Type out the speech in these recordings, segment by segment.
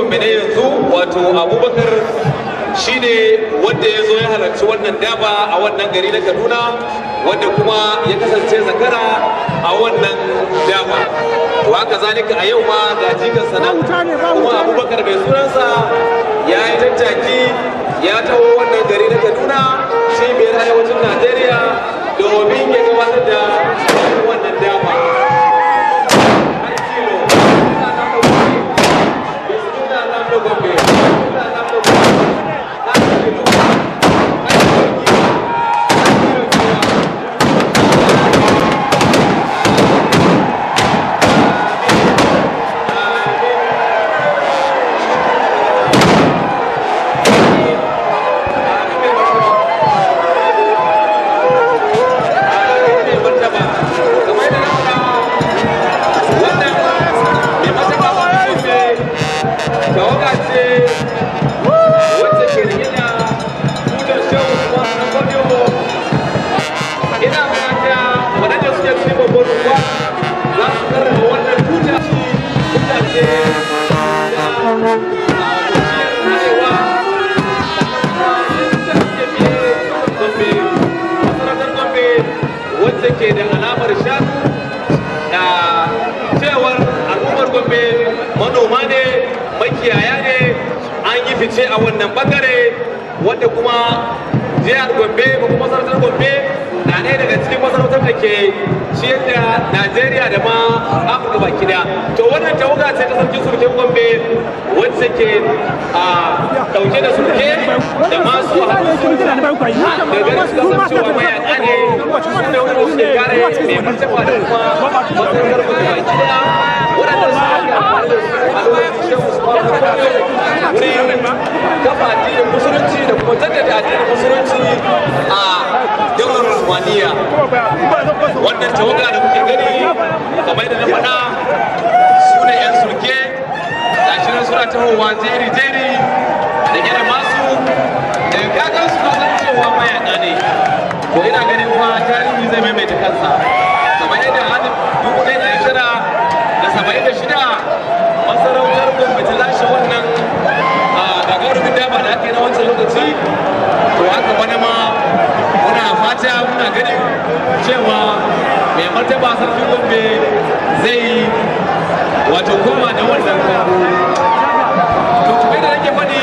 gombe na yanzu wato abubakar shine wanda ya zo ya halarci wannan daba a wannan gari na kaduna wanda kuma ya kasance zakara a wannan daba to haka zalika a yau ma ga jikansa nan kuma abubakar mai sunansa ya yi tattaki ya taho wannan gari na kaduna cibiyar arewacin najeriya domin ya gabatar da wannan daba wacce ke da alamar shanu da cewar al'ummar gombe manoma ne makiyaya ne an yi fice a wannan bangare wanda kuma jihar gombe ko kuma masarautar gombe na ɗaya daga cikin masarautar da ke ciyar da najeriya da ma afirka baki daya to wannan tawaga ce ta sarkin surken gombe wacce ke a ɗauke da surke da masu hannun surke da ganin su kasancewa mayaka ne su ne wanda suke kare mai martaba da kuma masarautar gombe baki daya waɗanda su ake amfani da su a lokacin shehu su ba wurin kafa addinin musulunci da kuma jaddada addinin musulunci a daular Usmaniya. Wannan tawaga da kuke gani kamar da na faɗa su ne 'yan sulke ga shi nan suna tahowa jeri-jeri da gina masu da kakan su kasan cewa mayaka ne. To ina ganin fa tarihi zai maimaita kansa. Kamar yadda hadin dubu ɗaya da tara da saba'in da shida masarautar Gombe ta lashe wannan gagarumin dama da aka yi na wancan lokaci to haka wani ma muna fata muna ganin cewa mai martaba sarkin gombe zai wato koma da wannan karo to kuma da nake faɗi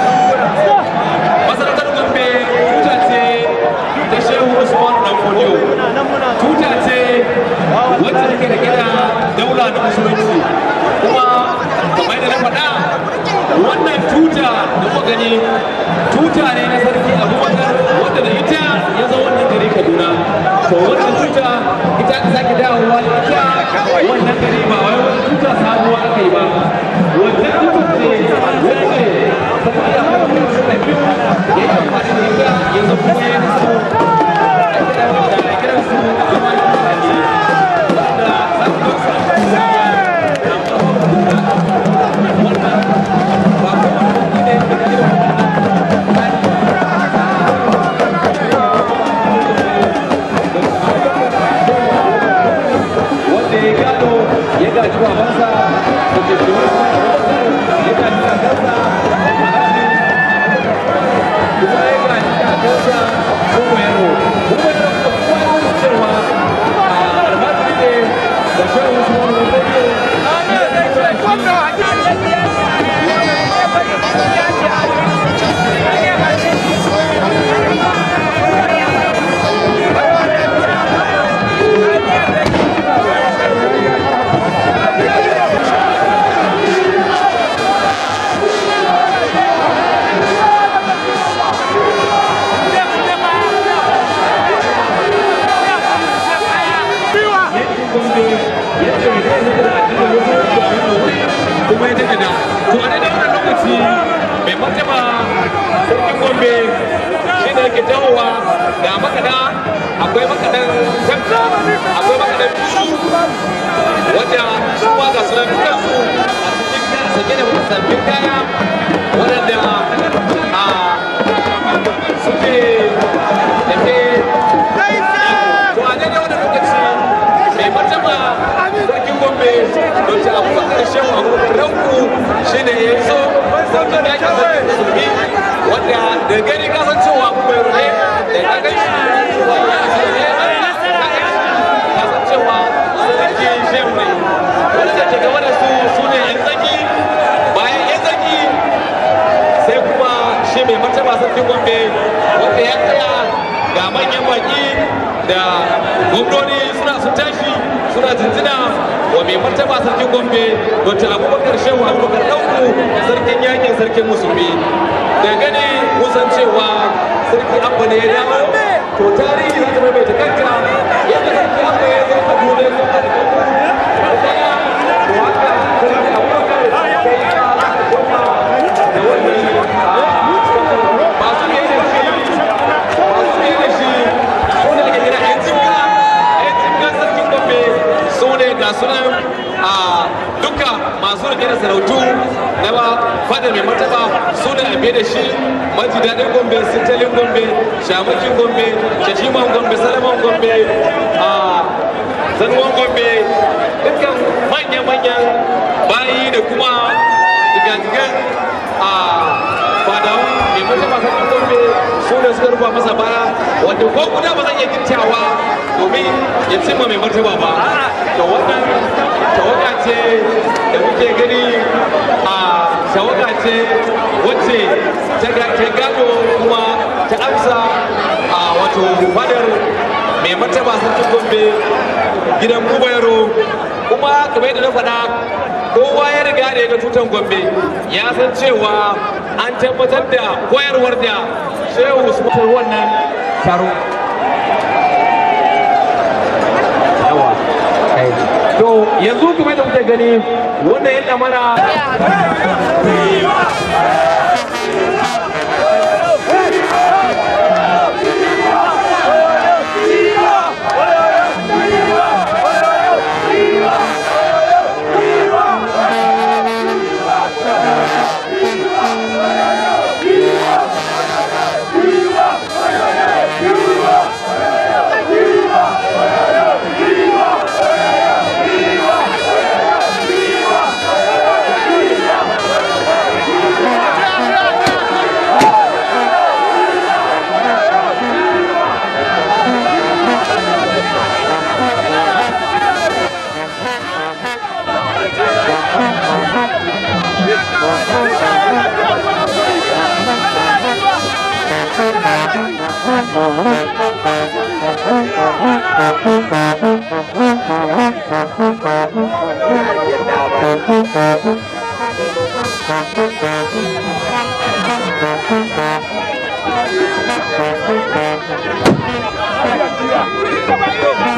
masarautar gombe tuta ce ta shehu usman dan fodiyo tuta ce wacce take da gida daula na musulunci kuma kamar yadda na faɗa wannan tuta da kuka gani tuta ne na sarki abubakar wanda da ita ya zo wannan gari kaduna to wannan tuta ita aka sake dawowa da ita wannan gari ba wai wani tuta sabuwa aka yi ba wannan tuta ce wacce sarki abubakar suka biyu ya yi amfani da ita ya zo kuma ya nasu da kiransu zama da mutane wanda za su zo su wannan ba kuma ne da irin wanda ya gado ya gaji babansa da ke shi ya gaji kakansa kuma ya gaji kakansa kuma yaro kuma ya kuma kuma ya nuna cewa a almajiri ne da shan wasu wani wani kuma ya daga da to a daidai wannan lokaci mai martaba sarkin gombe shi ne yake jawowa ga makaɗa akwai makaɗan tamta akwai makaɗan biyu wanda su ma ga sunan dukansu a cikin sanye da sabbin kaya waɗanda a suke tafe to a daidai wannan lokaci mai martaba sarkin gombe don ci abubakar abubakar shehu abubakar ranku shi ne ya zo sarkin yakin sarkin musulmi wanda da gani kasancewa kuma yaro ne da ka gani cewa ya ce ne kasancewa sarki shehu ne wanda ke gaba da su su ne yan tsaki bayan yan tsaki sai kuma shi mai martaba sarkin gombe wanda ya tsaya ga manyan baki da gwamnoni suna sun tashi suna jinjina wa mai martaba sarkin gombe dr abubakar shehu abubakar ɗauku sarkin yakin sarkin musulmi da gani musan cewa sarki abba ne ya dawo to tarihi za ta maimaita kanka yadda sarki abba ya zo ka dole ko ka da kanku to haka sarki abubakar sai ya goma da wannan masu yi da shi masu yi da shi wanda ake kira yan jimka yan jimka sarkin gombe su ne ga sunan a duka masu rike da sarautu na ba fadar mai martaba su ne a biye da shi maji daɗin gombe sintalin gombe shamakin gombe shashiman gombe salaman gombe a zanuwan gombe dukkan manya-manyan bayi da kuma jigajigan a fadawan mai martaba sarkin gombe su ne suka rufa masa baya wanda ko guda ba zan iya gittawa domin ya cimma mai martaba ba da wannan tawaga ce da muke gani a tawaga ce wacce ta gado kuma ta amsa a wato fadar mai martaba sarkin gombe gidan kubayaro kuma kamar yadda na faɗa kowa ya riga da ya ga tutan gombe ya san cewa an tabbatar da koyarwar da shehu su mutar wannan taro to yanzu kuma da kuke gani wanda ya mana Thank you.